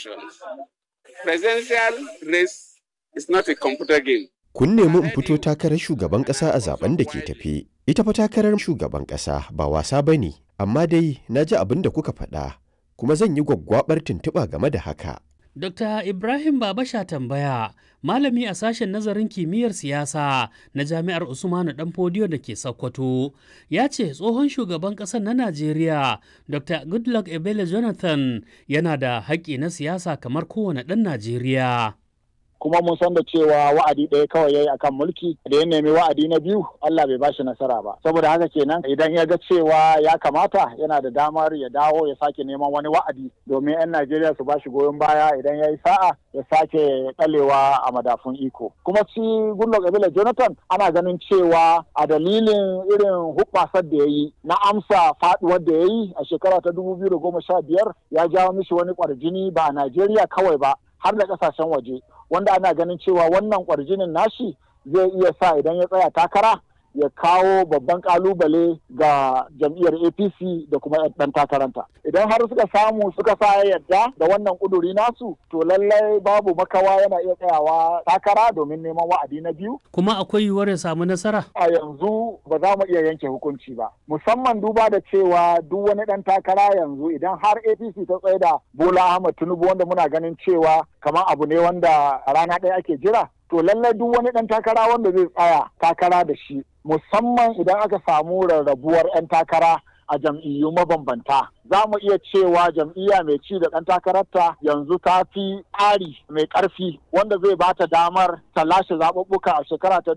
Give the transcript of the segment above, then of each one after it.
elections. Presidential race is not a computer game. Kun nemi in fito takarar shugaban ƙasa a zaben da ke tafe. Ita fa takarar shugaban ƙasa ba wasa ba ne, amma dai na ji abin da kuka faɗa, kuma zan yi gwaggwaɓar tuntuɓa game da haka. Dr. Ibrahim Babasha tambaya, malami a sashen nazarin kimiyyar siyasa na Jami'ar Usmanu Danfodiyo da ke Sokoto, ya ce tsohon shugaban ƙasar na Najeriya, Dr. Goodluck Ebele Jonathan, yana da haƙƙi na siyasa kamar kowane ɗan Najeriya. kuma mun san da cewa wa'adi ɗaya kawai yayi akan mulki da ya nemi wa'adi na biyu Allah bai bashi nasara ba saboda haka kenan idan ya ga cewa ya kamata yana da damar ya dawo ya sake neman wani wa'adi domin 'yan Najeriya su bashi goyon baya idan ya yi sa'a ya sake ɗalewa a madafun iko kuma shi Goodluck Ebele Jonathan ana ganin cewa a dalilin irin hubbasar da ya yi na amsa faduwar da ya yi a shekara ta biyar ya jawo mishi wani kwarjini ba a Najeriya kawai ba har da kasashen waje wanda ana ganin cewa wannan kwarjinin nashi zai iya sa idan ya tsaya takara ya kawo babban kalubale ga jam'iyyar apc da kuma ɗan takaranta idan har suka samu suka sa yadda da wannan kuduri nasu to lallai babu makawa yana iya tsayawa takara domin neman wa'adi na biyu Kuma akwai yiwuwar ya samu nasara? a yanzu ba za mu iya yanke hukunci ba musamman duba da cewa duk wani ɗan takara yanzu idan har apc ta tsaye da bola ahmad tinubu wanda muna ganin cewa kamar abu ne wanda a rana ɗaya ake jira to lallai duk wani ɗan takara wanda zai tsaya takara da shi musamman idan aka samu rarrabuwar 'yan takara a jam'iyyu mabambanta za mu iya cewa jam'iyya mai ci da ɗan takararta yanzu ta fi tsari mai ƙarfi wanda zai ba ta damar ta lashe zaɓuɓɓuka a shekara ta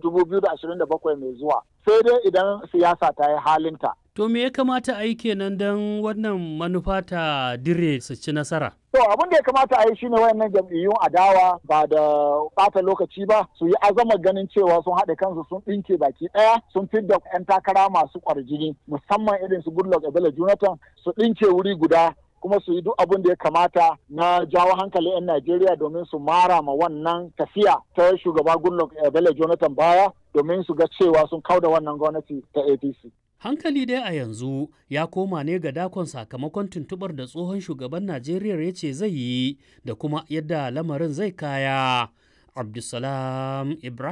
2027 mai zuwa sai dai idan siyasa ta yi halinta To me ya kamata a yi kenan don wannan manufa ta dire su ci nasara? To abin da ya kamata a yi shine wayannan jam'iyyun adawa ba da bata lokaci ba su yi azamar ganin cewa sun haɗe kansu sun ɗinke baki ɗaya sun fidda 'yan takara masu ƙwarjini musamman irin su Goodluck Ebele Jonathan su ɗinke wuri guda kuma su yi duk abin da ya kamata na jawo hankali 'yan Najeriya domin su mara ma wannan tafiya ta shugaba Goodluck Ebele Jonathan baya domin su ga cewa sun kauda wannan gwamnati ta APC. Hankali dai a yanzu ya koma ne ga dakon sakamakon tuntubar da tsohon shugaban Najeriya ya ce zai yi da kuma yadda lamarin zai kaya. Abdulsalam Ibrahim